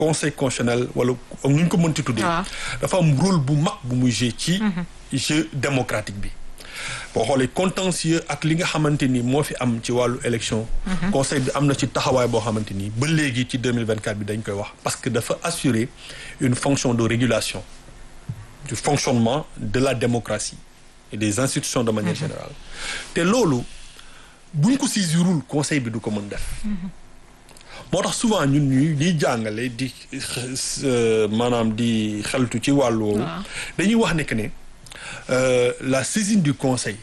conseil constitutionnel wala nu ñu ko mënti tuddee. dafa am rôle bu mag bu muy jouer ci. jeu démocratique bi. boo xoolee contentieux ak li nga xamante ni moo fi am ci wàllu élection. conseil bi am na ci taxawaay boo xamante ni ba léegi ci 2024 bi dañ koy wax parce que dafa assurer une fonction de régulation du fonctionnement de la démocratie et des institutions de manière générale te loolu buñ ko saisirul conseil bi du ko mën def. moo tax souvent ñun ñuy ñuy jàngale di maanaam di xeltu ci wàllu woowu. dañuy wax ne que ne la saisine du conseil.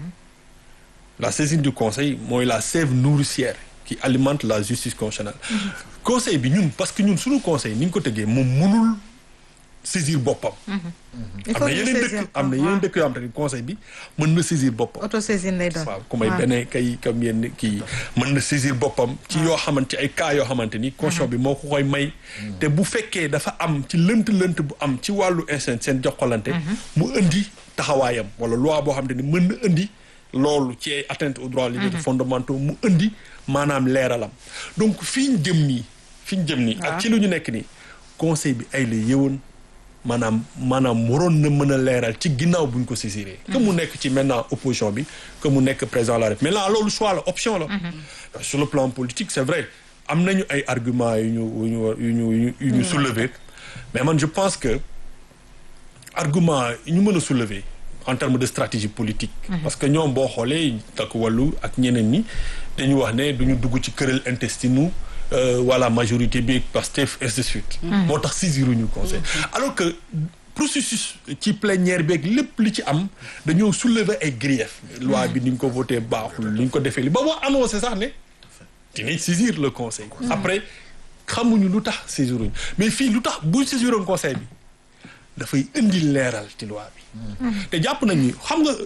la saisine du conseil mooy la sève nourricière qui alimente la justice constitutionnelle. conseil bi ñun parce que ñun suñu conseil ni ñu ko tëggee moom mënul saisir boppam. am na yeneen dëkk am na yeneen dëkk yoo xam te ne conseil bi mën na saisir boppam. autosaisine lay doon waaw ku may beneen kay comme yenn kii mën na saisir boppam. ci yoo xamante ci ay cas yoo xamante ni. constitution bi moo ko koy may. te bu fekkee dafa am ci lënt-lënt bu am ci wàllu instant seen jokkalante. mu indi taxawaayam wala loi boo xamante ni mën na indi loolu ci ay atteinte aux droits libertés fondamentaux mu indi maanaam leeralam donc fi ñu jëm nii fi ñu jëm nii. ak ci lu ñu nekk nii conseil bi ay la yëwoon. maanaam maanaam waroon na mën a leeral ci ginnaaw bu ñu ko saisiree. que mu nekk ci maintenant opposition bi que mu nekk président de la République maintenant loolu choix la option la. sur le plan politique c'est vrai am nañu ay arguments yu ñu yu ñu yu ñu yu ñu soulever mais man je pense que argument yu ñu mën a soulever en termes de stratégie politique. parce que ñoom boo xoolee takk wàllu ak ñeneen ñi dañu wax ne duñu dugg ci këral intestinu. voilà majorité bi Pastef ainsi de suite. moo tax saisiruñu conseil. alors que processus ci plénière beeg lépp li ci am dañoo soulever ay griefs. loi bi ni ñu ko voté baaxul ni ñu ko defee li ba moo annoncé sax ne dinañ saisir le conseil. après xamuñu lu tax saisiruñu mais fii lu tax bu saisiroon conseil bi dafay indi leeral ci loi bi. te jàpp nañ ni xam nga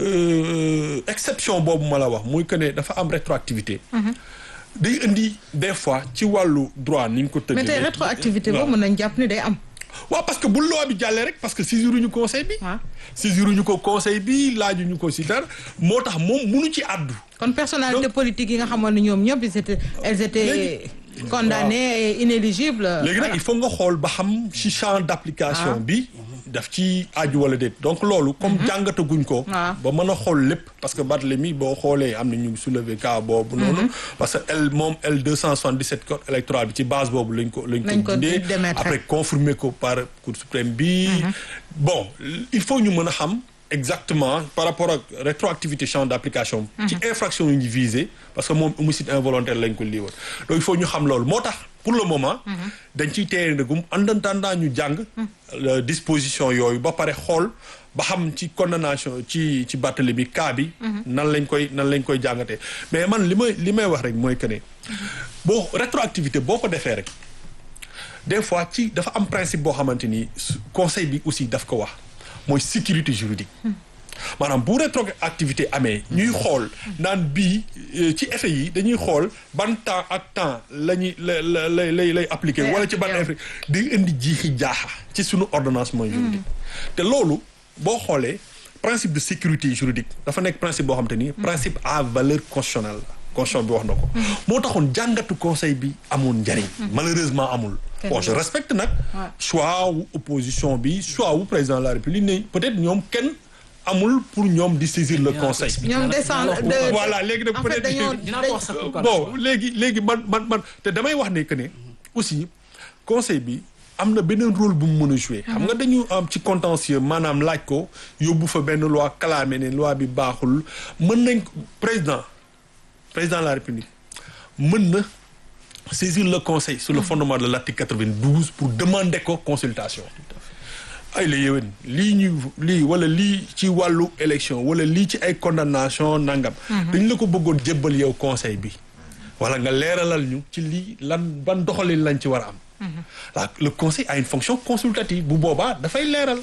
exception boobu ma la wax muy que ne dafa am rétroactivité. day indi des fois ci wàllu droit ni ñu ko tëggee. mais tey rétroactivité boobu mën nañ jàpp ni day am. waaw parce que bu loi bi jàllee rek parce que saisiruñu conseil bi. waaw saisiruñu ko conseil bi laajuñu ko si dara moo tax moom munu ci àddu. kon personnalité politique yi nga xamoon ne ñoom ñëpp ils étaient elles étaient condamnées et inéligibles. léegi nag il faut nga xool ba xam ci champ d'application bi. daf ci aju wala déet donc loolu comme jàngataguñ ko ba mën a xool lépp parce que Barthélemy boo xoolee am na ñu soulever cas boobu noonu parce que L moom L deux cent soixante-dix-sept code électoral bi ci base boobu lañ ko lañ ko dindee après confirmer ko par Cour suprême bi bon il faut ñu mën a xam exactement par rapport ak rétroactivité champ d'application ci infraction yi ñu visé parce que moom homicide involontaire lañ ko lii woon donc il faut ñu xam loolu moo tax pour le moment dañ ciy téye ndëgum en attendant ñu jàng disposition yooyu ba pare xool ba xam ci condamnation ci ci bàttali bi cas bi nan lañ koy nan lañ koy jàngatee mais man li may li may wax rek mooy que ne boo rétroactivité boo ko defee rek des fois ci dafa am principe boo xamante ni conseil bi aussi daf ko wax mooy sécurité juridique maanaam bu rétroactivité amee ñuy xool naan bii ci effet yi dañuy xool ban temps ak temps la ñuy la la lay lay lay appliquer wala ci ban effet di indi jiixi jaaxa ci suñu ordonnancement juridique te loolu boo xoolee principe de sécurité juridique dafa nekk principe boo xam te ni principe à valeur constitutionnelle la constitution bi wax na ko moo taxoon jàngatu conseil bi amoon njariñ malheureusement amul bon je respecte nag choix wu opposition bi choix wu président de la république ne peut-être ñoom kenn amul pour ñoom di saisir le conseil. ñoom descendre de voilà léegi nag peut-être bon léegi léegi man man man te damay wax ne que ne aussi conseil bi am na beneen rôle bu mu mën a jouer. xam nga dañu am ci contentieux maanaam laaj ko yóbbu fa benn loi clamé ne loi bi baaxul mën nañ président président de la république mën na saisir le conseil sur le fondement de l'article 92 pour demander ko consultation. ay la yéwén lii ñu lii wala lii ci wàllu élection wala lii ci ay condamnation nangam dañ la ko bëggoon jébbal yow conseil bi wala nga leeralal ñu ci lii lan ban doxalin lañ ci war a am la le conseil a une fonction consultative bu boobaa dafay leeral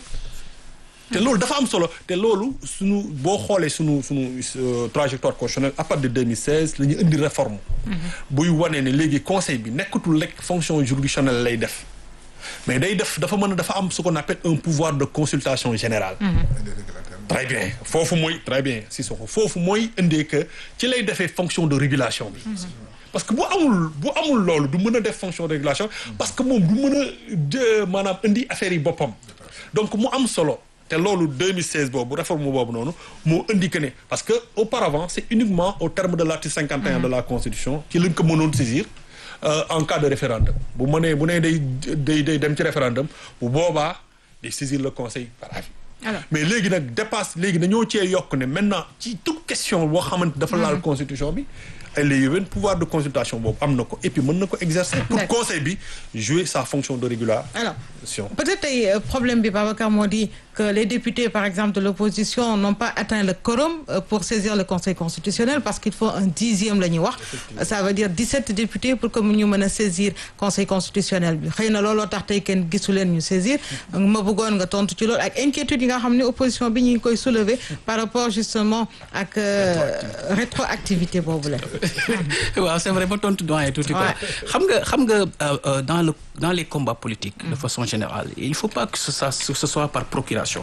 te loolu dafa am solo te loolu suñu boo xoolee suñu suñu trajectoire constitutionnelle à partir de 2016 la ñu indi réforme buy wane ne léegi conseil bi nekkatul rek fonction juridictionnelle lay def mais day def dafa mën a dafa am ce qu'on appelle un pouvoir de consultation générale très bien foofu mooy très bien si soko foofu mooy indee que ci lay defee fonction de régulation bi parce que bu amul bu amul loolu du mën a def fonction de régulation parce que moom du mën a de maanaam indi affaire yi boppam donc mu am solo te loolu 2016 boobu réforme boobu noonu moo indi que ne parce que auparavant c'est uniquement au terme de l'article 51 de la constitution ci lañ ko mënoon saisir euh, en cas de référendum bu mënee bu nee day day day dem ci référendum bu boobaa day saisir le conseil par avis Alors. mais léegi nag dépasse léegi dañoo cee yokk ne maintenant ci toute question boo xamante dafa laal constitution bi ay la yowén pouvoir de consultation boobu am na ko et puis mën na ko exercer pour D'accord. conseil bi jouer sa fonction de régulation alors peut-être tey euh, problème bi Babacar moo di que les députés par exemple de l'opposition n'ont pas atteint le quorum euh, pour saisir le conseil constitutionnel parce qu'il faut un dixième la ñuy wax ça veut dire 17 députés pour que ñu mën a saisir conseil constitutionnel bi xëy na looloo tax tey kenn gisu leen ñu saisir ma bëggoon nga tontu ci loolu ak inquiétude yi nga xam ne opposition bi ñu ngi koy soulever par rapport justement ak euh, rétroactivité boobu la waaw c'est vrai ba tontu doyen tuuti quoi Ouais. xam nga xam nga euh, euh, dans le dans les combats politiques de façon générale il faut pas que ce soit ce soit par procuration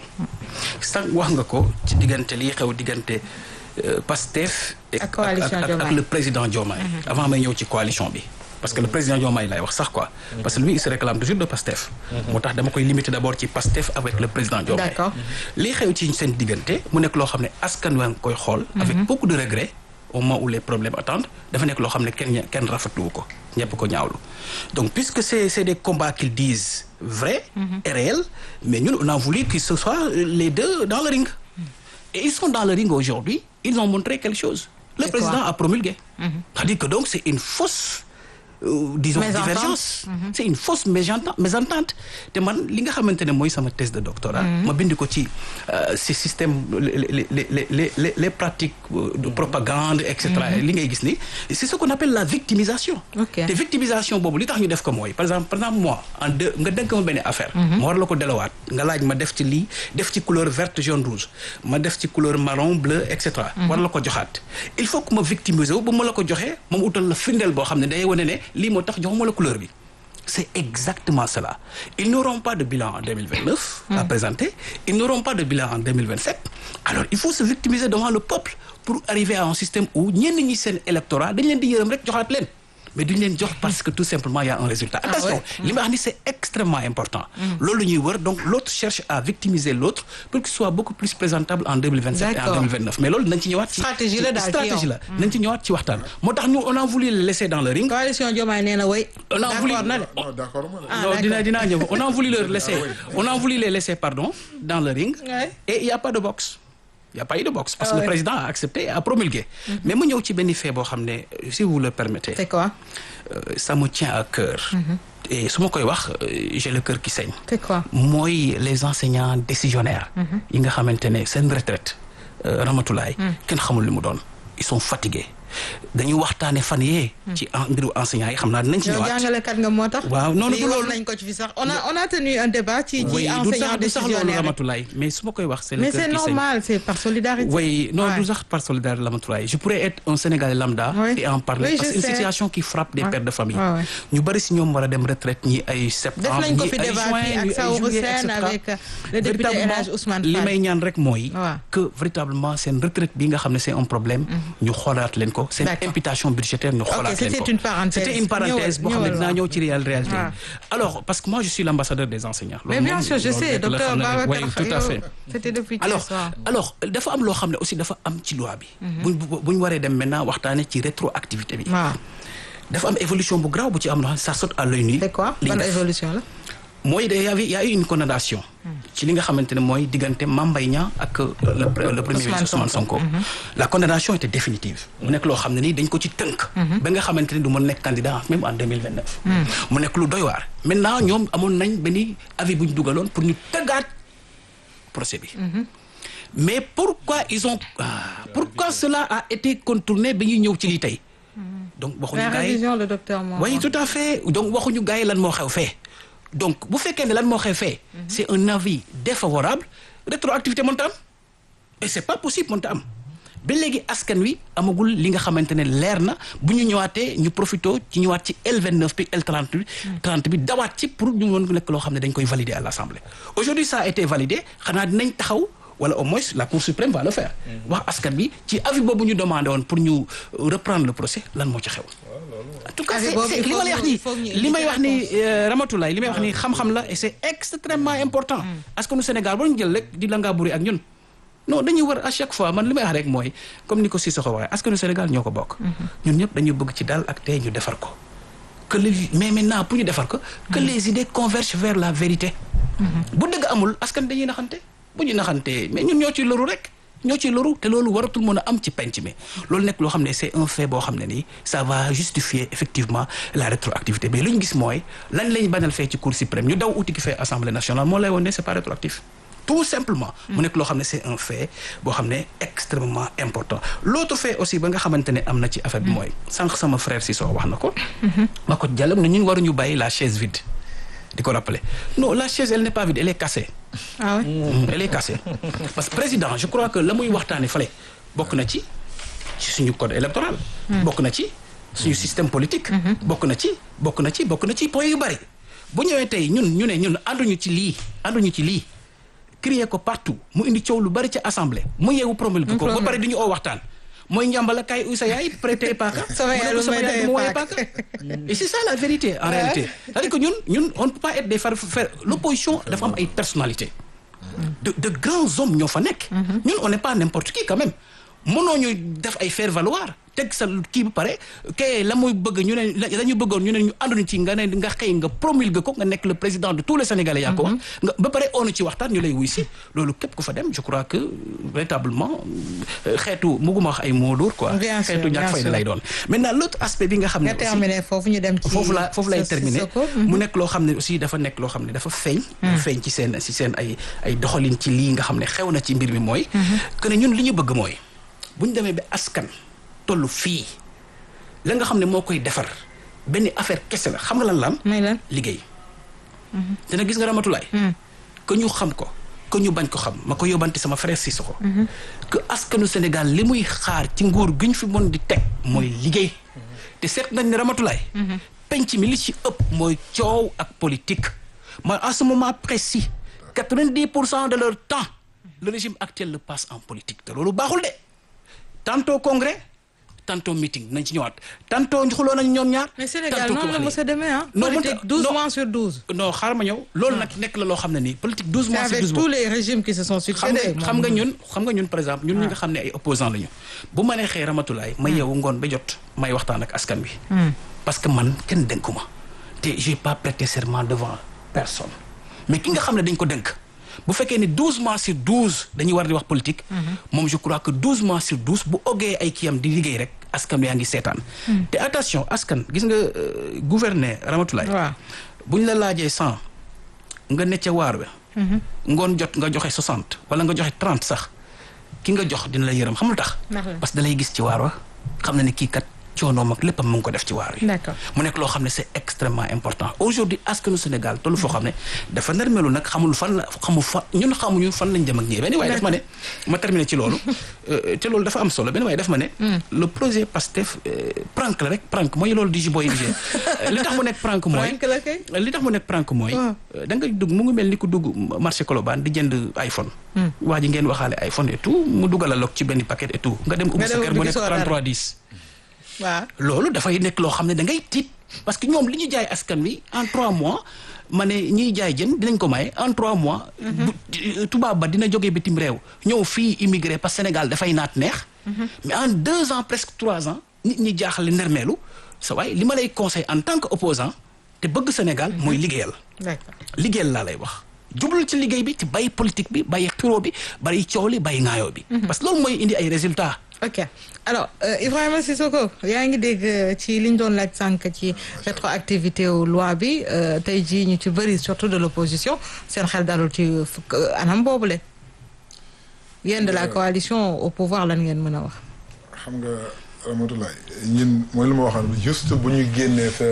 sax wax nga ko ci diggante lii xew diggante euh, Pastef et- Ak coalition ak- ak- ak Diomaye. le président Diomaye avant may ñëw ci coalition bi parce que le président Diomaye lay wax sax quoi parce que lui il se réclame toujours de Pastef moo tax dama koy limiter d'abord ci Pastef avec le président Diomaye D'accord. lii xew ci seen diggante mu nekk loo xam ne askan waa ngi koy xool avec beaucoup de regret au moment où les problèmes attendent dafa nekk loo xam ne kenn ña- kenn rafetluwu ko ñëpp ko ñaawlu donc puisque c'est c'est des combats qu'ils disent vrais et réels mais ñun on a voulu que ce soit les deux dans le ring et ils sont dans le ring aujourd'hui ils ont montré quelque chose le C'est président quoi a promulgué c'est-à-dire que donc c'est une fausse euh, disons Mésentente. divergence c'est une fausse mésentente mésentente te man li nga xamante ne mooy sama thèse de doctorat ma bind ko ci euh, ces systèmes les les les les les les pratiques euh, de propagande et cetera li ngay gis ni c'est ce qu'on appelle la victimisation Ok. te victimisation boobu li tax ñu def ko mooy par exemple par exemple moi en deux nga dénk ma benn affaire ma war la ko delawaat nga laaj ma def ci lii def ci couleur verte jaune rouge ma def ci couleur marron bleu et cetera war la ko joxaat il faut que ma victimiser wu ba ma la ko joxee moom utal la firndeel boo xam ne day wane ne lii moo tax joxuma la couleur bi c'est exactement cela ils n'auront pas de bilan en 2029 à présenter ils n'auront pas de bilan en 2027 alors il faut se victimiser devant le peuple pour arriver à un système où ñenn ñi seen électorat dañ leen di yërëm rek joxaat leen mais duñ leen jox parce que tout simplement il y a un résultat attention li ma wax ni c'est extrêmement important loolu ñuy wër donc l'autre cherche à victimiser l'autre pour qu'il soit beaucoup plus présentable en 2027 et en D'accord. 2029 mais loolu nañ ci ñëwaat ci Stratégie la daal ci stratégie yow. la nañ ci ñëwaat ci waxtaan moo tax ñu on a voulu le laisser dans le ring coalition Diomaye nee na way On a voulu- d'accord na de non d'accord ma Ah, non d'accord. dina dinaa ñëw on a voulu leur laisser on a voulu les laisser pardon dans le ring Ouais. et il y a pas de boxe il y a pas eu de boxe parce Ah que ouais. le président a accepté et a promulgué mais mu ñëw ci benn fait boo xam ne si vous le permettez c'est quoi euh, ça me tient à cœur et su ma koy wax euh, j'ai le cœur qui saigne c'est quoi mooy les enseignants décisionnaires yi nga xamante ne seen retraite euh, Ramatulaay kenn xamul li mu doon ils sont fatigués dañuy waxtaane fan yee ci en mbiru enseignants yi xam naa dinañ ci yow ñëwaat jàngalekat nga moo tax Waaw, non, lii du wax loolu. nañ ko ci fi sax on a on a tenu un débat ci ci oui du enseignants sax du sax loolu décisionnaires Ramatulaay mais su ma koy wax c'est le mais cœur c'est qui saigne. normal c'est par solidarité Oui, non, Ouais. du sax par solidaire Ramatulaay je pourrais être un Sénégalais lambda Oui. et en parler Oui, parce je que c'est une sais. situation qui frappe des Ouais. pères de famille Ouais, ouais. ñu bari si ñoom war a dem retraite ñi ay def septembre nañ ko ñi fi ay débat juin fii ak ñi ay Saourou juillet et Sène cetera. avec euh, le député El Véritablement, Hadj Ousmane li Fall may ñaan rek mooy Ouais. que véritablement seen retraite bi nga xam ne c'est un problème ñu xoolaat leen ko seen D'accord. imputation budgétaire ñu xoolaat leen c'était ko une parenthèse. c'était une parenthèse boo xam ne Ñëwal, dinaa ñëwal, ñëw ci réelle réalité Ouais. alors parce que moi je suis l'ambassadeur des enseignants mais Loolu bien moom- sûr je loolu sais rek la docteur xam ne rek. Babacar Oui, tout à yow, fait c'était depuis alors hier soir alors dafa am loo xam ne aussi dafa am ci loi bi. buñ bu ñu waree dem maintenant waxtaanee ci rétroactivité bi. waaw dafa am évolution bu grave bu ci am loo xam ne ça saute à l'œil nu. c'est quoi li ñu ban def. évolution la mooy de y avait y a eu une condamnation. ci li nga xamante ne mooy diggante Mame Mbaye Niang ak euh, le pre- le premier Ousmane ministre Ousmane Sonko. la condamnation était définitive. mu nekk loo xam ne nii dañ ko ci tënk. ba nga xamante ne du mën nekk candidat même en deux mille vingt neuf. mu nekk lu doy waar. maintenant ñoom amoon nañ benn avis bu ñu dugaloon pour ñu tëggaat procès bi. mais pourquoi ils ont ah, pourquoi cela a été contourné ba ñuy ñëw ci lii tey. donc waxuñu la gars yi révision le docteur moo oui tout à fait donc waxuñu gars yi lan moo xew fee donc bu fekkee ne lan moo xew fee c'est un avis défavorable rétroactivité mënta am et c'est pas possible mënta am ba léegi askan wi amagul li nga xamante ne leer na bu ñu ñëwaatee ñu profito ci ñëwaat ci L29 bi L30 bi 30 bi dawaat ci pour ñu mën nekk loo xam ne dañ koy valider à l'Assemblée aujourd'hui ça a été validé xanaa dinañ taxaw wala au moins la Cour suprême va le faire wax askan bi ci avis boobu ñu demandé woon pour ñu reprendre le procès lan moo ci xew en tout cas Avis c'est boobu, c'est il li faut ma lay wax ñu- nii il faut ñu li may indi wax ni Ramatoulaye li may wax ni xam-xam la et c'est extrêmement important askanu Sénégal war ñu jël rek di la ngaa buri ak ñun non dañuy war à chaque fois man li may wax rek mooy comme ni ko Cissokho waxee askanu Sénégal ñoo ko bokk ñun ñëpp dañu bëgg ci dal ak tey ñu defar ko que le mais maintenant pour ñu defar ko que les idées convergent vers la vérité bu dëgg amul askan dañuy naxante bu ñu naxante mais ñun ñoo ciy loru rek ñoo ciy loru te loolu waratul mën a am ci penc mi loolu nekk loo xam ne c'est un fait boo xam ne nii ça va justifier effectivement la rétroactivité mais lu ñu gis mooy lan lañ bañal fee ci cour suprême ñu daw uti ki fee assemblée nationale moo lay woon ne c'est pas rétroactif tout simplement mu nekk loo xam ne c'est un fait boo xam ne extrêmement important l'autre fait aussi ba nga xamante ne am na ci affaire bi mooy sànq sama frère Cissokho wax na ko ma ko jàllam ne ñun waruñu bàyyi la chaise vide di ko rappeler non la chaise elle n'est pas vide elle est cassée ah ouais Mm, elle est cassée parce que président je crois que la muy waxtaane fale bokk na ci ci suñu code électoral bokk na ci suñu système politique bokk na ci bokk na ci bokk na ci point yu bari bu ñëwee tey ñun ñu ne ñun ànduñu ci lii ànduñu ci lii crier ko partout mu indi coow lu bari ci assemblée mu yeewu promulgué ko ba pare du ñu oo waxtaan mooy njàmbala kay uy sa yaay prêter paaka Sama yaay mu ne ko lu sama may yaay doyee du ma woowee paaka. paaka et c'est ça la vérité en réalité c'est-à-dire que ñun ñun on ne peut pas être des faire faire l'opposition dafa am ay personnalité de de grands hommes ñoo fa nekk ñun on n'est pas n'importe qui quand même mënoo ñu def ay faire valoir teg sa kii ba pare kay la muy bëgg ñu ne la ñu bëggoon ñu ne ñu ànduñu ci nga ne nga xëy nga promulgué ko nga nekk le président de tous les sénégalais yaa ko wax nga ba pare onu ci waxtaan ñu lay wuy si loolu képp ku fa dem je crois que véritablement euh, xeetu muguma wax ay mots lourds quoi Bien sûr, xeetu bien ñàkk fayda sûr. lay doon maintenant l'autre aspect bi nga xam ne nga aussi terminé foofu ñu dem ci foofu la foofu lay sa- terminer sa ko. mu nekk loo xam ne aussi dafa nekk loo xam ne dafa feeñ dafa feeñ ci seen ci seen ay ay doxalin ci lii nga xam ne xew na ci mbir mi mooy que ne ñun li ñu bëgg mooy bu ñu demee ba askan tollu fii la nga xam ne moo koy defar benn affaire kese la xam nga lan lam may lan liggéey te nag gis nga ramatulaay que ñu xam ko que ñu bañ ko xam ma ko yóbbante sama frère Cissokho que askanu Sénégal li muy xaar ci nguur gi ñu fi mën di teg mooy liggéey te seet nañ ne ramatulaay penc mi li ci ëpp mooy coow ak politique mooy à ce moment précis quatre-vingt-dix pour cent de leur temps le régime actuel le passe en politique te loolu baaxul de tantôt congrès tantôt meeting nañ ci ñëwaat tantôt xuloo nañ ñoom ñaar mais Sénégal tantôt noonu la wax mos a demee ah Non, politique mënta- 12 non. mois sur 12 non xaaral ma ñëw loolu nag nekk la loo xam ne nii politique 12 c'est mois c'est avec 12 tous mois les régimes qui se sont xam succédés nga xam nga ñun xam nga ñun par exemple ñun ñi nga xam ne ay opposants lañu bu ma neexee ramatulaay ma yeewu ngoon ba jot may waxtaan ak askan bi parce que man kenn dénkuma te j'ai pas prêté serment devant personne mais ki nga xam ne dañ ko dénk bu fekkee ni 12 mois sur 12 dañuy war di wax politique moom je crois que 12 mois sur 12 bu oggee ay kiyam di liggéey rek askan yaa ngi seetaan te attention askan gis nga euh, gouverner ramatulaay waaw bu ñu la laajee cent nga ne ca waar we ngoon jot nga joxe soixante wala nga joxe trente sax ki nga jox dina la yërëm xam lu tax Ndax la. parce que da lay gis ci waar wa xam na ne kii kat coonoom ak léppam mu ngi ko def ci waar wi D'accord. mu nekk loo xam ne c'est extrêmement important aujourd'hui askanu Sénégal tollu foo xam ne dafa narmelu nag xamul fan la xamul fan ñun xamuñu fan lañ jëm ak ñii benn waaye daf ma ne ma terminer ci loolu euh, te loolu dafa am solo benn waaye daf ma ne le projet PASTEF euh, prank la rek prank mooy loolu di jiboy di li tax mu nekk prank mooy Prank la kay. li tax mu nekk prank mooy Ah. da nga dugg mu ngi mel ni ku dugg marché Colobane di jënd iPhone waa ji ngeen waxaale iPhone et tout mu dugal a lok ci benn paquet et tout nga dem ubbi Nga sa dem kër mu ubbi nekk gisoo dara. 33 10 waaw loolu dafay nekk loo xam ne da ngay tiit parce que ñoom li ñu jaay askan wi en trois mois ma ne ñiy jaay jën dinañ ko maye en trois mois. bu tubaab ba dina jógee bitim réew ñëw fii immigré parce que Sénégal dafay naat neex. mais en deux ans presque trois ans nit ñi jaaxle nermeelu sa waay li ma lay conseil en tant que opposant te bëgg Sénégal mooy liggéeyal. d'accord liggéeyal laa lay wax jublul ci liggéey bi ci bàyyi politique bi bàyyi xiroo bi bàyyi coow li bàyyi ŋaayoo bi. parce que loolu mooy indi ay résultats. ok alors euh, Ibrahima Sissoko yaa ngi dégg euh, ci li ñu doon laaj sànq ci rétroactivité wu loi bi euh, tey jii ñu ci bëri surtout de l'opposition seen xel dalul ci fukk anam boobule yéen de la coalition au pouvoir lan ngeen mën a wax. xam nga Ramatoulaye ñun mooy lu ma waxoon juste bu ñu génnee sa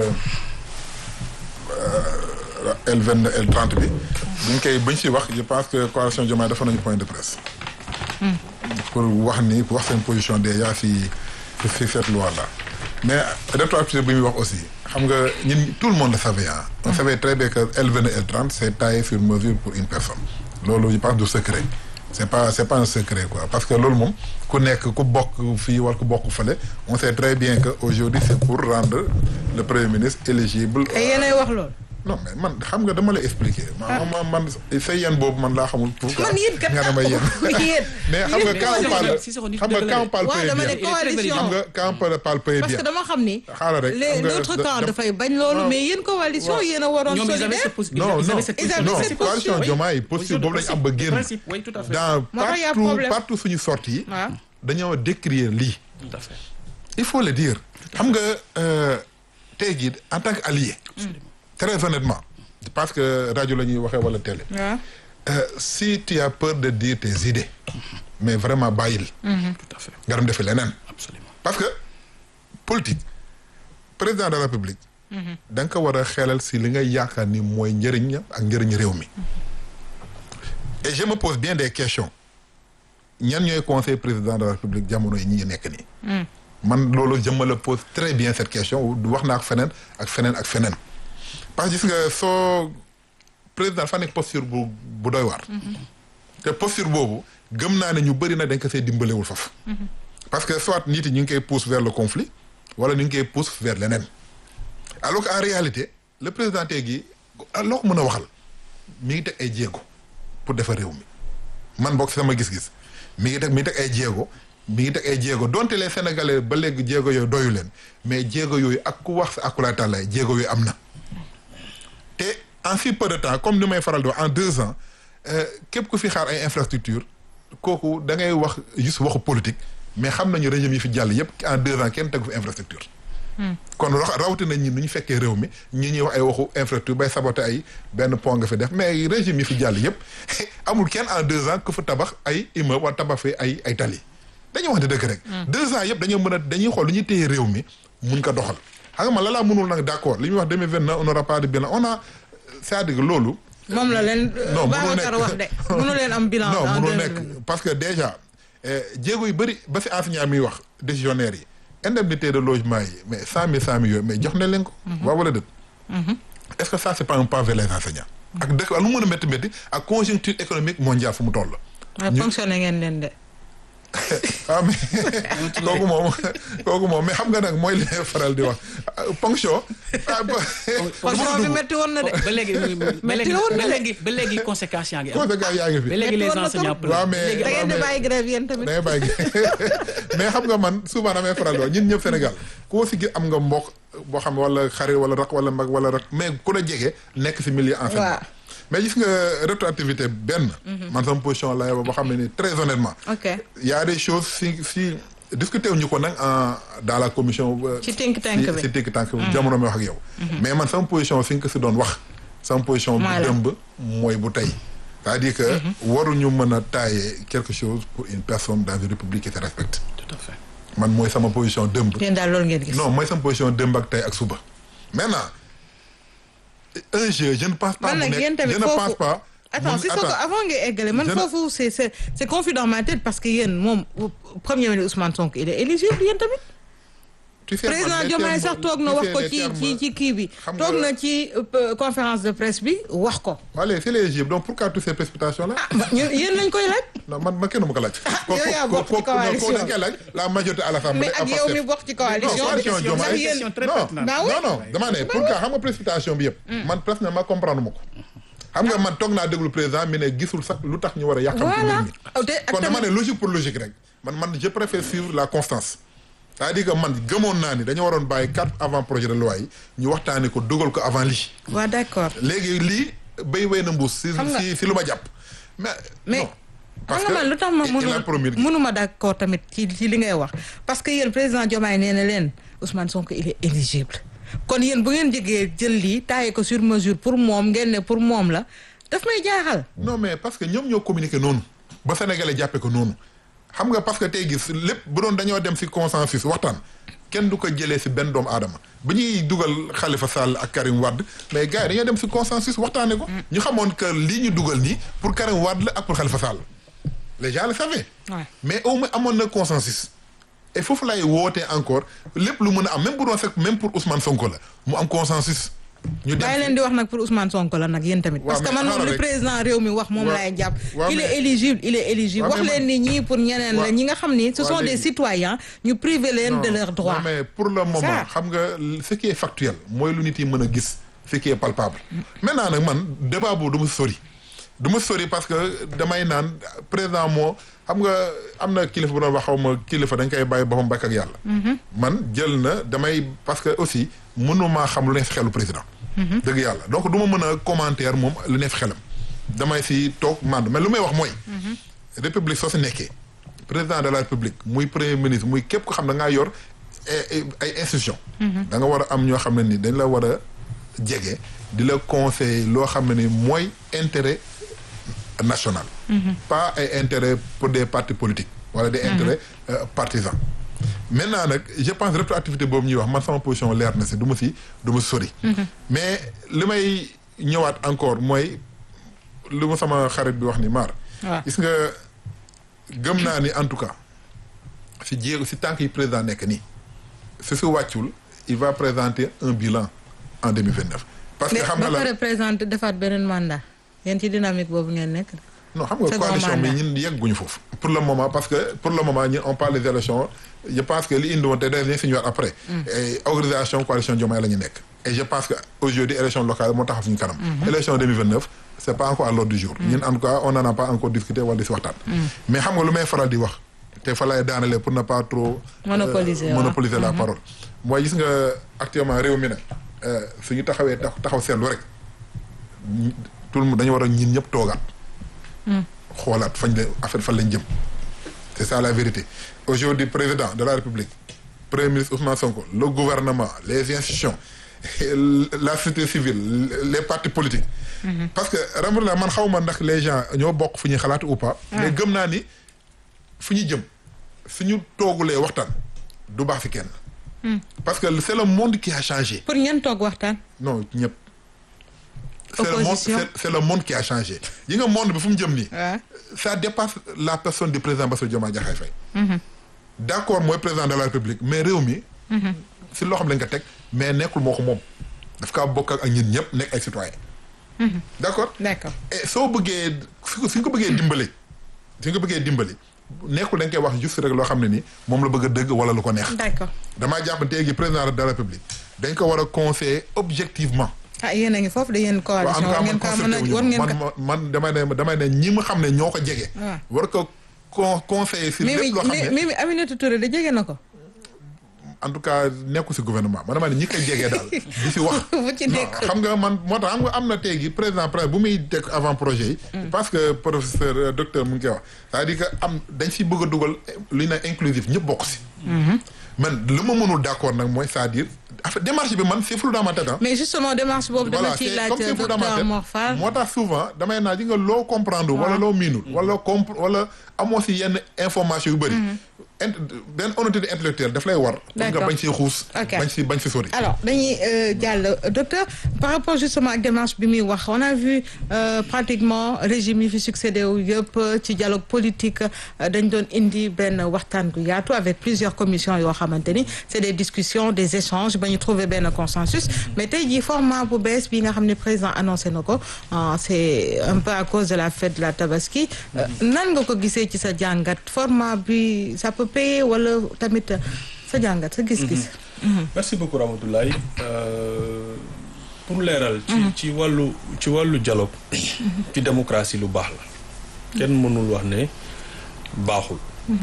L22 L30 bi. buñ koy buñ si wax je pense que coalition Diomaye dafa nañu point de presse. pour wax ni pour wax seen position déjà si si cette loi là. mais rétroactivité bi muy wax aussi xam nga ñun tout le monde le savait ah. on savait très bien que L22 L30 c'est taillé sur mesure pour une personne. loolu je pense du secret c'est pas c'est pas un secret quoi parce que loolu moom ku nekk ku bokk fii war ku bokk fële on sait très bien que aujourd'hui c'est pour rendre le premier ministre éligible. ay yéenay wax loolu. non mais man xam nga dama lay expliquer. man man man sa yéen boobu man laa xamul. pour man yéen kat nga dama yéen. yéen. mais xam nga quand on parle si soxna xam nga quand on parle waaw dama ne bien coalition xam nga quand on parle pays parce bien. que dama xam ni. xaaral rek les xam nga l'autre da- camp da- dafay bañ loolu waaw. mais yéen coalition yéen a waroon ñoom ils avaient solidaire. cette possibilité. non ils non avaient cette Ils avaient non cette coalition position, Diomaye posture boobu lañu am ba génn. principe oui tout à fait. dans Moo tax y a partout problème. partout suñu sortie yi. waaw dañoo décrire lii. tout à fait. il faut le dire. xam nga euh, tey jii en tant qu'allié. très honnêtement. parce que rajo la ñuy waxee wala télé. waaw. Euh, si tu as peur de dire tes idées. mais vraiment bàyyil. tout à fait. nga dem defi leneen. absolument. parce que politique président de la république. da nga ko war a xelal si li nga yaakaar ni mooy njëriñ ak njëriñ réew mi. et je me pose bien des questions ñan ñooy conseil président de la république jamono yi ñi nekk nii. man loolu je me le pose très bien cette question wax naa ak feneen ak feneen ak feneen. parce que gis nga soo président dafa nekk posture bu bu doy waar. te posture boobu gëm naa ne ñu bëri na dañ ko see dimbalewul foofu. parce que soit nit yi ñu ngi koy pousse vers le conflit wala ñu ngi koy pousse vers leneen alors que en réalité le président tey gi loo ko mën a waxal mi ngi teg ay jéego pour defar réew mi man bokk si sama gis-gis mi ngi teg mi ngi teg ay jéego mi ngi teg ay jéego donte les sénégalais ba léegi jéego yooyu doyu leen mais jéego yooyu ak ku wax sa akulaay tàllaay jéego yooyu am na te en si peu de temps comme ni may faral di wax en deux ans euh, képp ku fi xaar ay infrastructure kooku da ngay wax juste waxu politique mais xam nañu régime yi fi jàll yépp en deux ans kenn tegu fi infrastructure kon rax rawatina ñi nu ñu fekkee réew mi ñi ñuy wax ay waxu infrastructure bay saboté ay benn pont nga fi def mais régime yi fi jàll yépp amul kenn en deux ans ku fa tabax ay immeuble wala tabax fi ay ay tali dañuy wax ne dëgg rek deux ans yépp dañoo mën a dañuy xool lu ñuy téye réew mi mun ko doxal xam nga man la laa mënul nag d'accord li ñuy wax 2029 on n'aura pas de bilan on a c'est-à-dire que loolu moom la leen. non mënul Babacar nekk wax de mënu leen am bilan. non en mënul 2020. nekk parce que déjà eh, jéego yu bëri ba si enseignant miy wax décisionnaire yi indemnité de logement yi mais cent mille cent mille yooyu mais jox na leen ko. waaw wala dëgg. est-ce que ça c'est pas un pas vers les enseignants. ak dëkk lu mën a métti métti ak conjoncture économique mondiale fu mu toll. waaw fonctionné ngeen leen de. ah mais kooku moom kooku moom mais xam nga nag mooy li may faral di wax ponction. ah ba fonction bi métti woon na de. ba léegi ba Mais léegi teewul ba na de. léegi ba léegi conséquences yaa ngi am. conséquences yaa ngi fi. ba léegi les Métti woon na enseignants trop. waaw pleurent. mais da ngeen di mais- bàyyi grève yéen tamit. day bàyyi mais xam nga man souvent damay faral di wax ñun ñëpp Sénégal koo si gis am nga mbokk boo xam wala xarit wala rak wala mag wala rak mais ku la jege nekk si milieu enseignement Waaw. mais gis nga rétroactivité benn man sama position la yow boo xam ne ni très honnêtement ok y a des choses si si discuté wuñu ko nag en dans la commission euh, Ci think tank si- bi. si think tank bi jamono mi wax ak yow mais man sama position fi nga ko si doon wax sama position bu Mooy la. dëmb mooy bu tey c'est-à-dire que waruñu mën a taayer quelque chose pour une personne dans une république qui se respecte tout à fait. man mooy sama position dëmb yéen daal loolu ngeen gis. non mooy sama position dëmb ak tey ak suba maintenant un jeu je ne pense pas man mu nag nekk yéen tamit je ne foofu pense pas attends mun- si soo ko attends. avant ngay eggale man Je ne- foofu c'est c'est c'est confus dans ma tête parce que yéen moom premier ministre Ousmane Sonko il est éligible yéen tamit. Tu sais, man, président les Diomaye termes- sax toog na tu wax sais, ko les ci termes- ci ci kii bi xam toog nga- na ci euh, conférence de presse bi wax ko. Allez, c'est l'éligible. Donc pourquoi toutes ces précipitations là ñun yéen lañ koy laaj. non man man kenn ma ko laaj. yow yaa bokk ci coalition. ko dañ koy laaj la majorité à l'Assemblée. mais ak yow mi bokk ci coalition non coalition bi Diomaye ndax yéen question très non pertinente. Bah oui. non non dama ne pourquoi xam nga précipitation bi yëpp. man presque ma comprendre ma ko. xam nga man toog naa déglu président mi ne gisul sax lu tax ñu war a yàqam ci voilà mbir mi. te ak kon dama ne tamit logique pour logique rek man man je préfère suivre la constance c'est-à-dire que man gëmoon naa ni dañu waroon bàyyi quatre avant projet de loi yi ñu waxtaanee ko dugal ko avant lii waa d'accord léegi lii béy wéy na mbuus si Xam nga- si si lu ma jàpp mais mais non parce xam nga man lu tax ma il- il a promis mënul mënuma d'accord tamit ci ci li ngay wax parce que yéen président Diomaye nee na leen Ousmane Sonko il est éligible kon yéen bu ngeen jegee jël lii taillé ko sur mesure pour moom ngeen ne pour moom la daf may jaaxal non mais parce que ñoom ñoo communiqué noonu ba sénégalais jàppee ko noonu xam nga parce que tey gis lépp bu doon dañoo dem si consensus waxtaan kenn du ko jëlee si benn doomu aadama bi ñuy dugal Khalifa Sall ak Karim Wade mais gars yi dañoo dem si consensus waxtaanee ko. ñu xamoon que lii ñu dugal nii pour Karim Wade la ak pour Khalifa Sall les gens le savaient. Ouais. mais au moins amoon na consensus. et foofu lay wootee encore lépp lu mën a am même bu doon fekk même pour Ousmane Sonko la mu am consensus ñu dem bàyyi leen di wax nag pour Ousmane Sonko la nag yéen tamit. Waaw, parce que mais man moom xaaral li rek. président réew mi wax moom Waaw. laay jàpp. Waaw, il est mais- éligible il est éligible Waaw, wax mais leen ni ñii pour ñeneen la Waaw. ñi nga xam ni ce Waaw, sont des léegi. citoyens ñu privé leen de Non, leurs droits. non, mais pour le moment Ça. xam nga ce qui est factuel mooy lu nit yi mën a gis ce qui est palpable maintenant nag man débat boobu du ma sori du ma sori parce que damay naan président moo xam nga am na kilifa bu doon wax xaw ma kilifa dañ koy bàyyi boppam bakk ak yàlla man jël na damay parce que aussi mënumaa xam lu ne si xelu président dëgg yàlla donc du ma mën a commentaire moom lu ne fi xelam damay si toog mànd mais lu may wax mooy république soo si nekkee président de la république muy premier ministre muy képp ko xam da ngaa yor ay ay institution da nga war a am ñoo xam ne ni dañ la war a jege di la conseiller loo xam ne ni mooy intérêt national pas ay intérêt pour des partis politiques wala des intérêts euh, partisans maintenant nag je pense rétroactivité boobu ñuy wax man sama position leer na si du ma si du ma sori mais li may ñëwaat encore mooy lu ma sama xarit bi wax ni maar waaw gis nga gëm naa ni en tout cas si jéego si tànk yi président nekk nii su su wàccul il va présenter un bilan en 2029 parce que mais xam ba nga la pare présenté defaat beneen mandat yéen ci dynamique boobu ngeen nekk. non xam nga second coalition bi mandat. ñun yegguñu foofu pour le moment parce que pour le moment ñun on parle des élections je pense que li indi woon te dañ si ñëwaat après et organisation coalition Diomaye la ñu nekk et je pense que aujourd'hui élection locale moo taxaw suñu kanam élection 2029 c'est pas encore à l'ordre du jour ñun en tout cas on n'en a pas encore discuté wala di si waxtaan mais xam nga lu may faral di wax te fa lay daanale pour ne pas trop euh, Monopoliser, waaw. monopoliser la parole mooy gis nga actuellement réew mi nag euh, suñu taxawee tax- taxaw seetlu rek ñi- tout le monde dañu war a ñin ñëpp toogaat xoolaat fañ la affaire fan lañ jëm c'est ça la vérité aujourd'hui président de la république premier ministre Ousmane Sonko le gouvernement les institutions la société civile les partis politiques parce que ramala man xaw ma ndax les gens ñoo bokk fu ñuy xalaat ou pas mais gëm naa ni fu ñu jëm suñu toogulee waxtaan du baax fi kenn parce que c'est le monde qui a changé pour ñan toog waxtaan. non ñëpp c'est le monde Opposition. c'est- c'est le monde qui a changé yi nga monde bi fu mu jëm nii waaw ça dépasse la personne du président Bassirou Diomaye Diakhar Faye d'accord mooy président de la République mais réew mi si loo xam lañ ko teg mais nekkul moo ko moom daf kaa bokk ak ñun ñëpp nekk ay citoyens d'accord d'accord. et soo bëggee su suñ ko bëggee dimbali suñ ko bëggee dimbali nekkul dañ koy wax juste rek loo xam ne ni moom la bëgg a dëgg wala lu ko neex d'accord damaa jàpp ne tey jii président de la République dañ ko war a conseiller objectivement ah yéen a ngi foofu de yéen waaw en coalition tout war cas ngeen man ko mën a war ngeen man ko. man man damay ne damay ne ñi ma xam ne ñoo ko jege. waaw. war ko con conseiller si Mimi lépp loo xam ne Mimi Aminata Touré da jege na ko. en tout cas nekku si gouvernement man damay ne ñi koy jege daal di si wax. bu ci non nekk. xam nga man moo tax xam nga am na tey gi président presse bu muy teg avant projet yi. parce que professeur euh, docteur mu ngi koy wax c'est-à-dire que am dañ si bëgg a dugal lu ñu naan inclusif ñëpp bokk si. man lu ma mënul d'accord nag mooy c'est-à-dire affaire démarche bi man c'est flou dans ma tête ah. mais justement démarche boobu dama voilà ciy c'est laaj comme c'est flou dans ma docteur tête Mor Fall. moo tax souvent damay naa ji nga loo comprendre wala loo miinul wala loo compre wala amoo si yenn information yu bëri int benn honnêteté intellectuelle daf lay war pour nga D'accord. bañ si xuus Ok. bañ si bañ si sori alors dañuy euh, jàll docteur par rapport justement ak démarche bi muy wax on a vu euh, pratiquement régime yi fi succédé wu yëpp ci dialogue politique euh, dañ doon indi benn waxtaan gu yaatu avec plusieurs commissions yoo xamante ni c'est des discussions des échanges ba ñu trouver benn consensus mais tey jii format bu bees bi nga xam ne président annoncé na ko euh, c'est un peu à cause de la fête de la tabaski Euh, nan nga ko gisee ci sa jàngat format bi ça peut payer wala tamit sa jàngat sa gis-gis merci beaucoup Ramatoulaye Euh, pour leeral ci ci wàllu ci wàllu dialogue ci démocratie lu baax la kenn mënul wax ne baaxul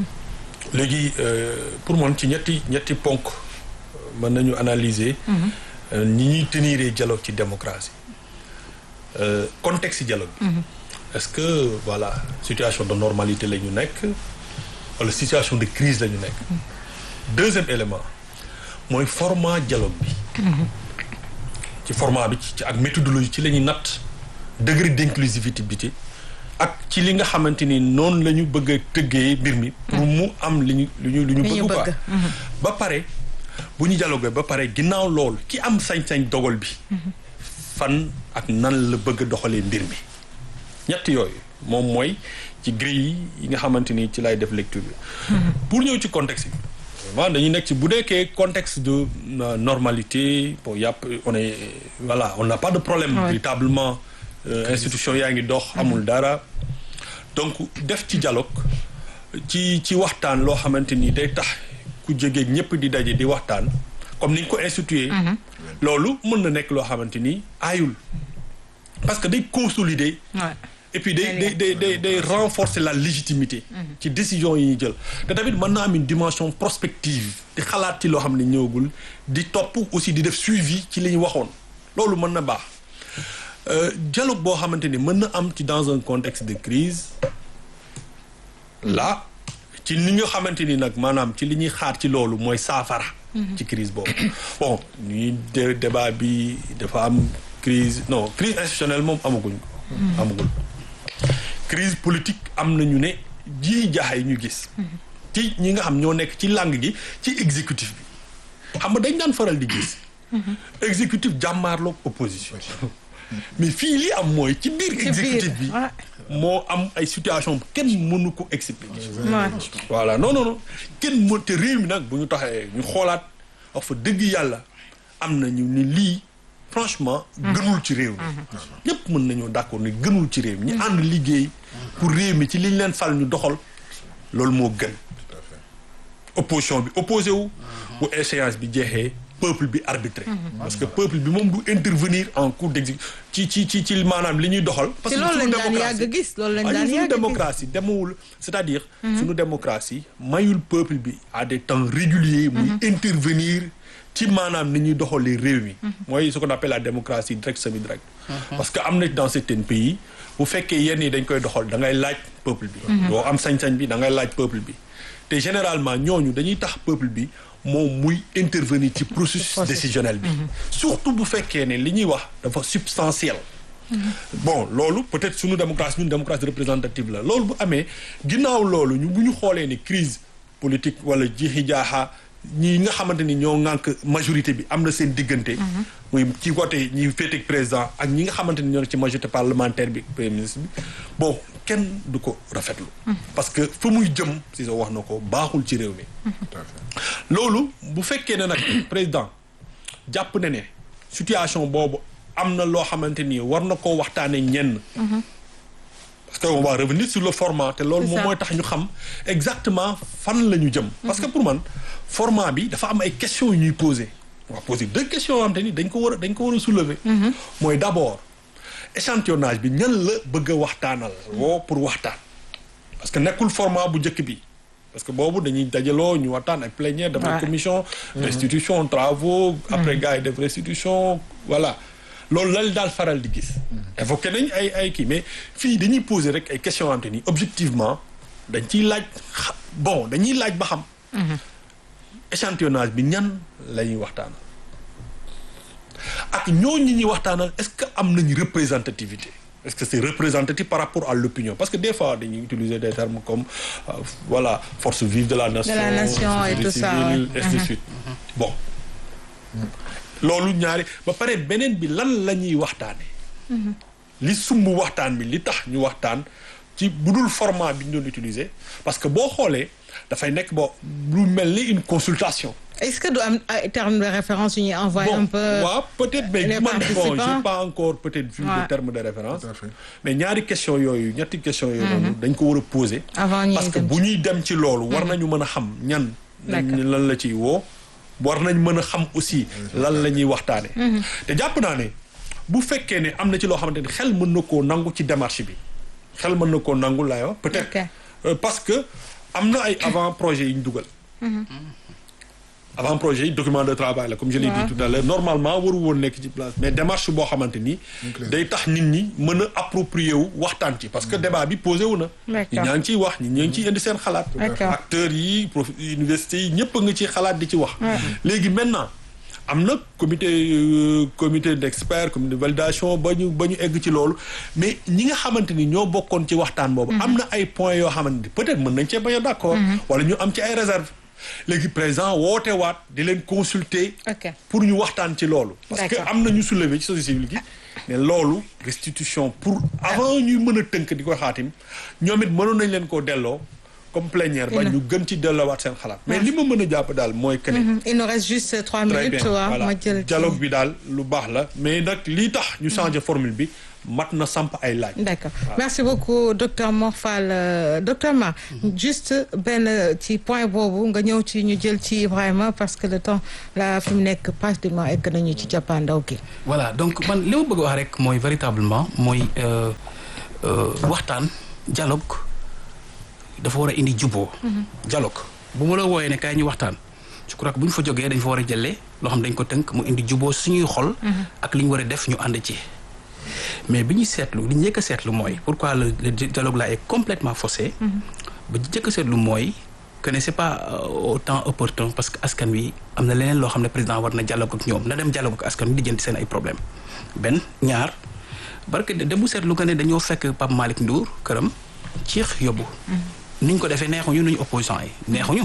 léegi euh, pour man ci ñetti ñetti ponk mën nañu analyser euh, ni ñuy tenir dialogue ci démocratie Euh, contexte dialogue bi est-ce que voilà situation de normalité la ñu nekk wala situation de crise la ñu nekk deuxième élément mooy format dialogue bi ci format bi ci ak méthodologie ci la ñuy natt degré d'inclusivité bi ci ak ci li nga xamante ni noonu la ñu bëgg a tëggee mbir mi pour mu am li ñu li ñu li ñu Li ñu bëgg quoi bëgg. ba pare bu ñu dialogué ba pare ginnaaw loolu ki am sañ-sañ dogal bi fan ak nan la bëgg a doxalee mbir mi ñett yooyu moom mooy ci grille yi nga xamante ni ci lay def lecture bi pour ñëw ci contexte bi vraiment dañuy nekk ci bu nekkee contexte de euh, normalité bon yàpp on est voilà on n'a pas de problème Ouais. véritablement euh, institution yaa ngi dox amul dara donc def ci dialogue ci ci waxtaan loo xamante ni day tax ku jege ñëpp di daje di waxtaan comme ni ñu ko institué loolu mën na nekk loo xamante ni aayul parce que day consolider Ouais. et puis day day day day day renforcer la légitimité ci décision yi ñuy jël te tamit mën na am une dimension prospective di xalaat ci loo xam ne ñëwagul di topp aussi di def suivi ci li ñu waxoon loolu mën na baax Euh, dialogue boo xamante ni mën na am ci dans un contexte de crise là ci li nga xamante ni nag maanaam ci li ñuy xaar ci loolu mooy saafara ci crise boobu bon ñuy dé- débat bi dafa am crise non crise institutionnelle moom amaguñ ko amagul crise politique am na ñu ne ji jaaxay ñu gis ci ñi nga xam ñoo nekk ci langue gi ci exécutif bi xam nga dañ daan faral di gis exécutif jàmmaarloog opposition mais fii li am mooy ci biir biir, exécutif bi ouais. moo am ay situation kenn mënu ko expliquer Ouais. voilà non non non kenn mën te réew mi nag bu ñu taxee ñu xoolaat wax fa dëgg yàlla am na ñu ni lii franchement gënul ci réew mi ñëpp mën nañoo d'accord ni gënul ci réew mi ñu ànd liggéey pour réew mi ci liñ leen fal ñu doxal loolu moo gën opposition bi opposé wu bu échéance bi jeexee peuple bi arbitré parce que peuple bi moom du intervenir en cours d'exécution ci ci ci ci maanaam li ñuy doxal parce ci que loolu suñu lañ daan démocratie- yàgg gis loolu lañ ah daan ñun suñu yàgg gis démocratie demewul c'est-à-dire suñu démocratie mayul peuple bi à des temps réguliers muy intervenir ci maanaam ni ñuy doxalee réew mi mooy ce qu'on appelle la démocratie directe semi-directe parce que am na dans certains pays bu fekkee yenn yi dañ koy doxal da ngay laaj peuple bi doo am sañ-sañ bi da ngay laaj peuple bi te généralement ñooñu dañuy tax peuple bi moom muy intervenir ci processus décisionnel bi surtout bu fekkee ne li ñuy wax dafa substantiel bon loolu peut-être suñu démocratie ñun démocratie représentative la loolu bu amee ginnaaw loolu ñu bu ñu xoolee ni crise politique wala jiixi jaaxa ñi nga xamante ni ñoo ŋànk majorité bi am na seen diggante muy ci côté ñi féeteeg président ak ñi nga xamante ni ñoo nekk ci majorité parlementaire bi premier ministre bi bon kenn du ko rafetlu parce que fa muy jëm si sa wax na ko baaxul ci réew mi tout à fait. loolu bu fekkee ne nag président jàpp na ne situation boobu am na loo xamante ni war na koo waxtaanee ñenn. parce que on va revenir sur le format te loolu C'est moom ça. mooy tax ñu xam exactement fan la ñu jëm. parce que pour man format bi dafa am ay questions yu ñuy poser. on va poser deux questions yoo xamante ni dañ ko war a dañ ko war a soulever. mooy d'abord échantillonnage bi ñan la bëgg a waxtaanal. woo pour waxtaan. parce que nekkul format bu njëkk bi parce que boobu dañuy dajaloo ñu waxtaan ak plénière dafa Ouais. commission restitution travaux après gars yi def restitution voilà loolu lal daal faral di gis évoqué nañ ay ay kii mais fii dañuy poser rek ay questions am te ni objectivement dañ ciy laaj xa- bon dañuy laaj ba xam échantillonnage bi ñan la ñuy waxtaanal ak ñooñu ñi ñuy waxtaanal est-ce que am nañu représentativité est-ce que c'est représentatif par rapport à l'opinion parce que des fois dañuy utiliser des termes comme euh, voilà force vive de la nation la nation et société tout ça, civile, ouais. ainsi de suite bon loolu ñaari ba pare beneen bi lan la ñuy waxtaane li sumb waxtaan bi li tax ñu waxtaan ci bu dul format bi ñu doon utiliser parce que boo xoolee dafay nekk bo lu mel ni une consultation est-ce que du am ay termes de référence yu ñuy envoyer un bon peu waaw peut-être mais les man bon participants. j'ai pas encore peut-être vu Ouais. le terme de référence Tout à fait. mais ñaari question yooyu ñetti question yooyu noonu dañ ko war a poser Avant ñuy parce que dem bu ñuy dem ci loolu war nañu mën a xam ñan D'accord. lan la ciy woo war nañ mën a xam aussi lan la ñuy waxtaane te jàpp naa ne bu fekkee ne am na ci loo xamante ni xel mën na koo nangu ci démarche bi xel mën na koo nangu laay wax peut-être Ok. Euh, parce que am na ay avant projet yi ñu dugal avant projet yi document de travail la comme je l'ai dit tout à l'heure normalement waru woon nekk ci place mais démarche boo xamante ni day tax nit ñi mën a approprier wu waxtaan ci parce que débat bi posé wu na D'accord. ñi ñaa ngi ciy wax ñi ñaa ngi ciy indi seen xalaat D'accord. acteurs yi prof universités yi ñëpp a nga ci xalaat di ci wax léegi maintenant am na comité euh, comité d'experts comité de validation ba ñu ba ñu egg ci loolu mais ñi nga xamante ni ñoo bokkoon ci waxtaan boobu am na ay points yoo xamante ni peut-être mën nañ cee bañ a d'accord wala ñu am ci ay réserves léegi président woote waat di leen consulter Ok. pour ñu waxtaan ci loolu parce que D'accord. am na ñu soulever ci société civile gi ne loolu restitution pour avant ñuy mën a tënk di ko xaatim ñoom it mënoon nañ leen koo delloo comme plénière ba ñu gën ci delluwaat seen xalaat mais li ma mën a jàpp daal mooy que ne il nous reste juste trois très minutes bien waaw voilà ma jël ci- dialogue bi daal lu baax la mais nag lii tax ñu changer formule bi mat na samp ay laaj D'accord. Merci beaucoup, docteur Morphal. Euh, docteur Mar, juste benn ci point boobu nga ñëw ci ñu jël ci Ibrahima parce que le temps là fi mu nekk pratiquement egg nañu ci cappaandaw gi. voilà donc man li ma bëgg a wax rek mooy véritablement mooy euh, euh, waxtaan dialogue dafa war a indi juboo dialogue bu ma la wooyee ne kaay ñu waxtaan je crois que bu ñu fa jógee dañ fa war a jëlee loo xam dañ ko tënk mu indi juboo suñuy xol ak li ñu war a def ñu ànd ci mais bi ñu seetlu li ñu njëkk a seetlu mooy pourquoi le, le dialogue là est complètement faussé ba ñu njëkk a seetlu mooy que ne c'est pas euh, autant opportun parce que askan wi am na leneen loo xam ne président war na dialogue ak ñoom na dem dialogue ak askan wi di jënti seen ay problème benn ñaar barke de bu seetlu nga ne dañoo fekk Pape Malick Ndour këram ciix yóbbu ni ñu ko defee neexuñu nuñu opposant yi neexuñu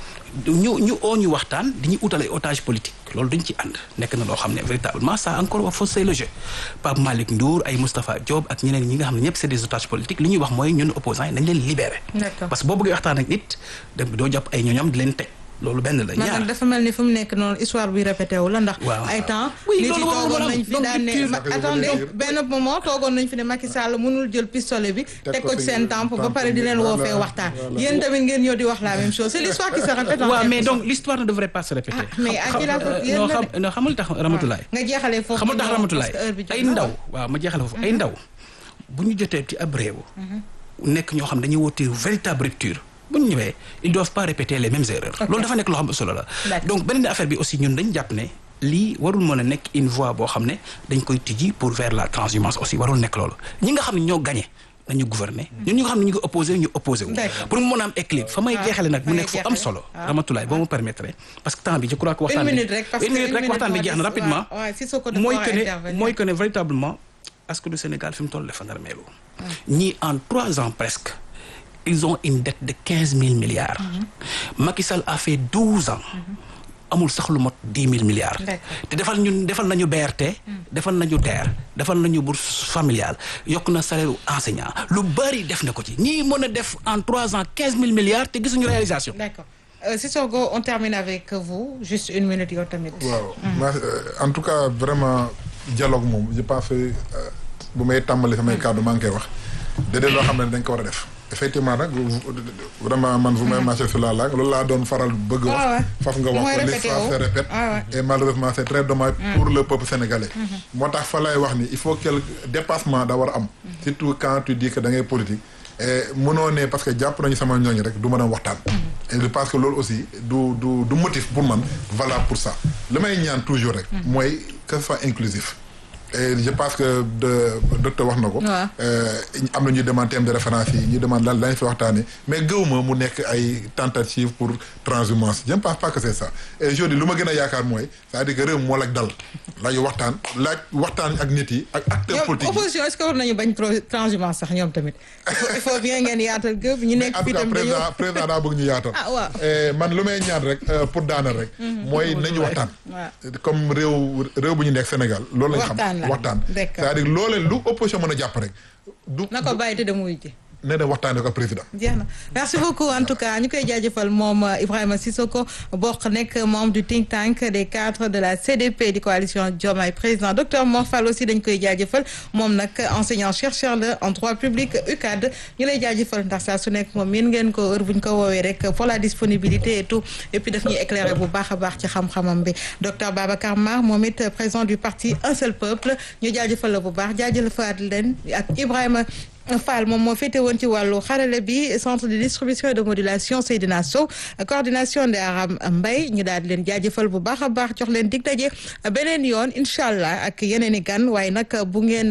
ñu ñu oo ñu waxtaan di ñu utal ay otage politique loolu duñ ci ànd nekk na loo xam ne véritablement ça encore wa faussé le jeu Pape Malick Ndour ay Moustapha Diop ak ñeneen ñi nga xam ne ñëpp c'est des otages politiques li ñuy wax mooy ñun opposants yi nañ leen libéré D'accord. parce que boo bëggee waxtaan ak nit dem doo jàpp ay ñoñam di leen teg loolu benn la man ñaar nag dafa mel ni fu mu nekk noonu histoire bi répété wu la ndax. Waaw. ay temps. Oui, nit yi loolu warul toogoon woon am. nañ fi Donc, daan ne rupture. ma- attendez benn moment toogoon nañ fi ne Macky Sall mënul jël pistolet bi. teg ko ci seen temp ba pare di leen woo fee Voilà, waxtaan. voilà. yéen tamit ngeen ñëw di wax la même chose c'est l'histoire qui se répète. en waaw quelque mais sorte. donc l'histoire ne devrait pas se répéter Ah, mais Xam- à qui la faute? xam- Yéen non la xam non xamul tax Ramatulaay nga jeexalee foofu. xamul tax ñëw, ramatulaay parce que heure bi jot ay na. ndaw waaw ma jeexale foofu ay ndaw bu ñu jotee ci ab réew nekk ñoo xam dañuy woote véritable rupture bu ñu ñëwee ils doivent pas répéter les mêmes erreurs loolu dafa nekk loo xam ne solo la D'accord. donc beneen affaire bi aussi ñun dañ jàpp ne lii warul mën a nekk une voie boo xam ne dañ koy tijji pour vers la transhumance aussi warul nekk loolu ñi nga xam ne ñoo gagné nañu gouverner ñun ñi nga xam ne ñu ngi opposé ñu opposé wu D'accord. pour mu mën a am équilibre fa may Ah, jeexale nag fa mu ngay nekk fu am jeexale. solo Ah. Ramatulaay boo ma permettre parce que temps bi je crois que waxtaan une bi minute rek parce que une minute rek waxtaan bi moo jeex na des. rapidement waaw waaw si soo ko dafa mooy war a que ne intervenir. mooy que ne véritablement askan du Sénégal fi mu toll dafa nar meelu ñii en trois ans presque ils ont une dette de quinze mille milliards Macky Sall a fait douze ans amul sax lu mot dix mille milliards D'accord. te defal ñun defal nañu BRT defal nañu TER defal nañu bourse familiale yokk na salaire u enseignant lu bari def na ko ci ñii mën a def en trois ans quinze mille milliards te gisuñu réalisation D'accord. Euh, Sissoko, on termine avec vous. Juste une minute, yow tamit. waaw ma en tout cas vraiment dialogue moom je pense que euh, bu may tàmbali samay kàddu maa ngi koy wax déedéet loo xam ne dañ ko war a def effectivement nag vous- vraiment man vous m'avez marché sur la langue loolu laa doon faral bëgg Ouais, ouais. wax faf nga wax Mooy ko répété l'histoire wu. se répète Ouais, ouais. et malheureusement c'est très dommage pour le peuple sénégalais moo tax fa lay wax ni il faut quel dépassement da war a am surtout quand tu dis que da ngay politique et mënoo ne parce que jàpp nañu sama ñooñu rek du mën a waxtaan et je pense que loolu aussi du du du motif pour man valable pour ça li may ñaan toujours rek mooy que ce soit inclusif et je pense que de docteur wax na ko Ouais. Euh, am na ñuy demande thème de référence yi ñuy demande lan lañ fi waxtaanee mais gëwuma mu nekk ay tentative pour transhumance je ne pense pas que c'est ça et aujourd'hui lu ma gën a yaakaar mooy c'est-à-dire que réew moo la dal laaj waxtaan laaj waxtaan ak nit yi ak acteurs ñoom politiques yi opposition est-ce que war nañu bañ trop transhumance sax ñoom tamit. il faut il faut bien ngeen yaatal gëb ñu nekk en tout fii cas tam dañoo. président président daa bëgg ñu yaatal Ah, waaw. Et man lu may ñaan rek euh, pour daanal rek mooy nañu waxtaan waaw. comme réew réew bu ñu nekk Sénégal loolu lañ xam Waxtaan la. waxtaan D'accord. c'est-à-dire loolee lu opposition mën a jàpp rek du na ko bàyyi te dem wuy ji. ne dem waxtaanee ko ak président jeex na merci beaucoup en tout cas ñu koy jaajëfal moom euh, Ibrahima Sissoko bokk nekk membre du think tank des cadres de la CDP di coalition Diomaye président docteur Mor Fall aussi dañ koy jaajëfal moom nag enseignant chercheur la en droit public UCAD ñu lay jaajëfal ndax saa su nekk moom yéen ngeen ko heure bu ñu ko woowee rek pour la disponibilité et tout et puis daf ñuy éclairer bu baax a baax ci xam-xamam bi docteur Babacar Mar moom it président du parti Un Seul Peuple ñu jaajëfal la bu baax jaajëfal leen ak Ibrahima Fall moom moo féete woon ci wàllu xarale bi centre de distribution et de modulation Seydina Sow coordination de Aram Mbaye ñu daal di leen jaajëfal bu baax a baax jox leen dig daje beneen yoon incha allah ak yeneen i gan waaye nag bu ngeen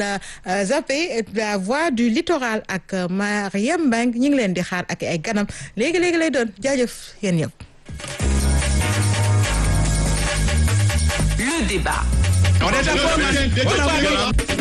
zappé la voix du littoral ak Mariam Mbengue ñu ngi leen di xaar ak ay ganam léegi léegi lay doon jaajëf yéen ñëpp. Le débat. On est d'accord, man. On est d'accord.